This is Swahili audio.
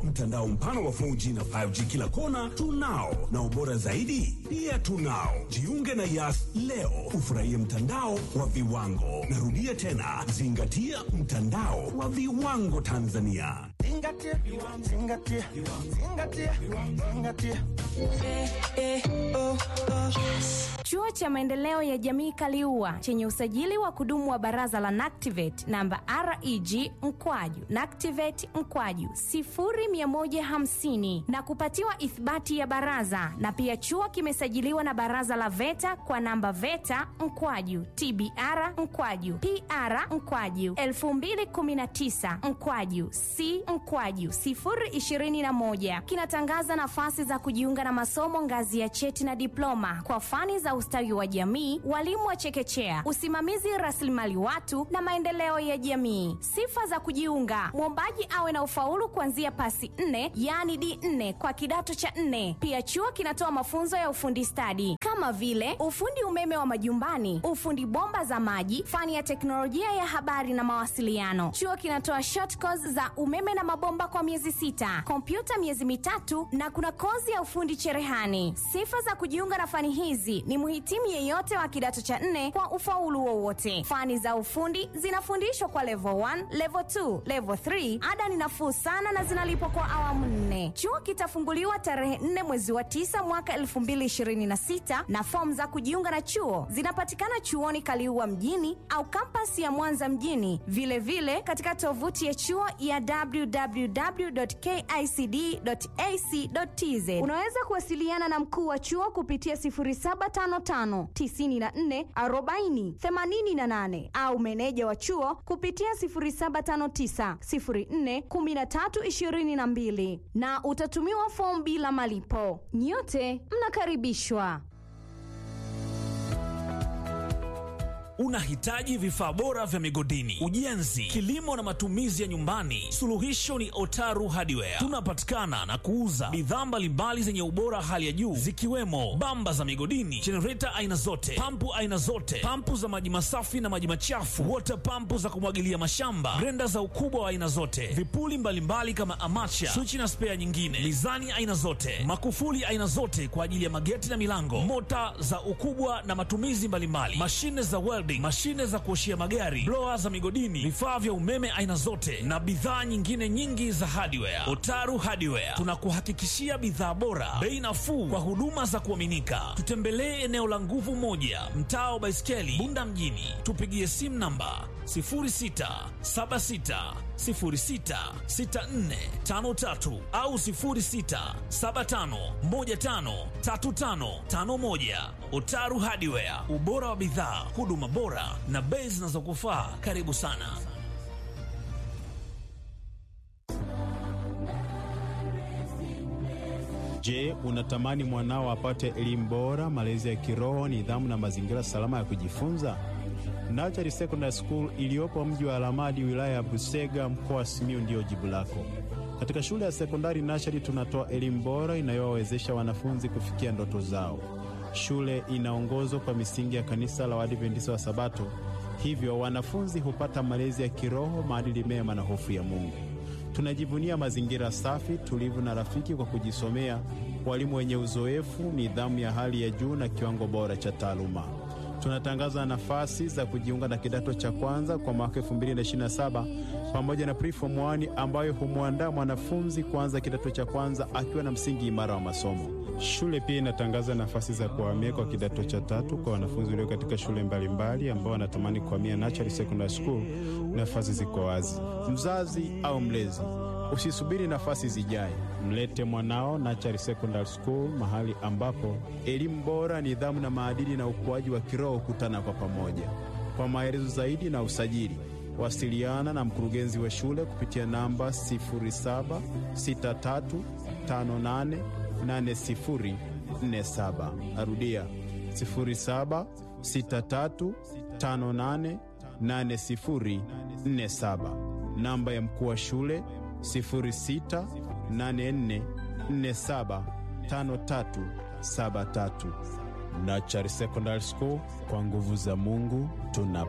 Mtandao mpana wa 4G na 5G kila kona tunao, na ubora zaidi pia tunao. Jiunge na Yas leo ufurahie mtandao wa viwango. Narudia tena, zingatia mtandao wa viwango Tanzania. Zingatia, zingatia, zingatia, zingatia. Chuo cha Maendeleo ya Jamii Kaliua chenye usajili wa kudumu wa Baraza la NACTIVATE namba REG mkwaju NACTIVATE mkwaju 0150 na kupatiwa ithibati ya baraza, na pia chuo kimesajiliwa na Baraza la VETA kwa namba VETA mkwaju TBR mkwaju PR mkwaju 2019 mkwaju C mkwaju 021 kinatangaza nafasi za kujiunga na masomo ngazi ya cheti na diploma kwa fani za ustawi wa jamii, walimu wa chekechea, usimamizi rasilimali watu na maendeleo ya jamii. Sifa za kujiunga: mwombaji awe na ufaulu kuanzia pasi nne, yaani D4 kwa kidato cha nne. Pia chuo kinatoa mafunzo ya ufundi stadi kama vile ufundi umeme wa majumbani, ufundi bomba za maji, fani ya teknolojia ya habari na mawasiliano. Chuo kinatoa short course za umeme na mabomba kwa miezi sita, kompyuta miezi mitatu na kuna kozi ya ufundi cherehani. Sifa za kujiunga na fani hizi ni mhitimu yeyote wa kidato cha nne kwa ufaulu wowote. Fani za ufundi zinafundishwa kwa level 1, level 2, level 3. Ada ni nafuu sana na zinalipwa kwa awamu nne. Chuo kitafunguliwa tarehe 4 mwezi wa 9 mwaka 2026 na fomu za kujiunga na chuo zinapatikana chuoni Kaliua mjini au kampasi ya Mwanza mjini, vilevile vile katika tovuti ya chuo ya www.kicd.ac.tz. Unaweza kuwasiliana na mkuu wa chuo kupitia 0755 94 40 88 au meneja wa chuo kupitia 0759 04 13 22 na utatumiwa fomu bila malipo. Nyote mnakaribishwa. Unahitaji vifaa bora vya migodini, ujenzi, kilimo na matumizi ya nyumbani? Suluhisho ni Otaru Hardware. Tunapatikana na kuuza bidhaa mbalimbali zenye ubora hali ya juu zikiwemo bamba za migodini, jenereta aina zote, pampu aina zote, pampu za maji masafi na maji machafu, wota pampu za kumwagilia mashamba, grenda za ukubwa wa aina zote, vipuli mbalimbali mbali kama amacha, swichi na spea nyingine, mizani aina zote, makufuli aina zote kwa ajili ya mageti na milango, mota za ukubwa na matumizi mbalimbali, mashine za welding, mashine za kuoshia magari, blower za migodini, vifaa vya umeme aina zote na bidhaa nyingine nyingi za hardware. Otaru Hardware tunakuhakikishia bidhaa bora, bei nafuu kwa huduma za kuaminika. Tutembelee eneo la Nguvu Moja, mtaa wa Baiskeli, Bunda mjini. Tupigie simu namba 0676066453 au 0675153551. Otaru Hardware, ubora wa bidhaa, huduma bora na bei zinazokufaa. Karibu sana. Je, unatamani mwanao apate elimu bora, malezi ya kiroho, nidhamu na mazingira salama ya kujifunza? Nachari Secondary School iliyopo mji wa Alamadi, wilaya ya Busega, mkoa wa Simiyu ndiyo jibu lako. Katika shule ya sekondari Nachari tunatoa elimu bora inayowawezesha wanafunzi kufikia ndoto zao. Shule inaongozwa kwa misingi ya kanisa la Waadventista wa Sabato, hivyo wanafunzi hupata malezi ya kiroho, maadili mema na hofu ya Mungu. Tunajivunia mazingira safi, tulivu na rafiki kwa kujisomea, walimu wenye uzoefu, nidhamu ya hali ya juu na kiwango bora cha taaluma. Tunatangaza nafasi za kujiunga na kidato cha kwanza kwa mwaka 2027 pamoja na preform 1 ambayo humwandaa mwanafunzi kuanza kidato cha kwanza akiwa na msingi imara wa masomo. Shule pia inatangaza nafasi za kuhamia kwa kidato cha tatu kwa wanafunzi walio katika shule mbalimbali ambao wanatamani kuhamia Nachari Secondary School. Nafasi ziko wazi. Mzazi au mlezi, usisubiri nafasi zijae, mlete mwanao Nachari Secondary School, mahali ambapo elimu bora, nidhamu na maadili na ukuaji wa kiroho hukutana kwa pamoja. Kwa maelezo zaidi na usajili, wasiliana na mkurugenzi wa shule kupitia namba 076358 8047. Arudia 0763588047. Namba ya mkuu wa shule 0684475373. Nachari Secondary School, kwa nguvu za Mungu tuna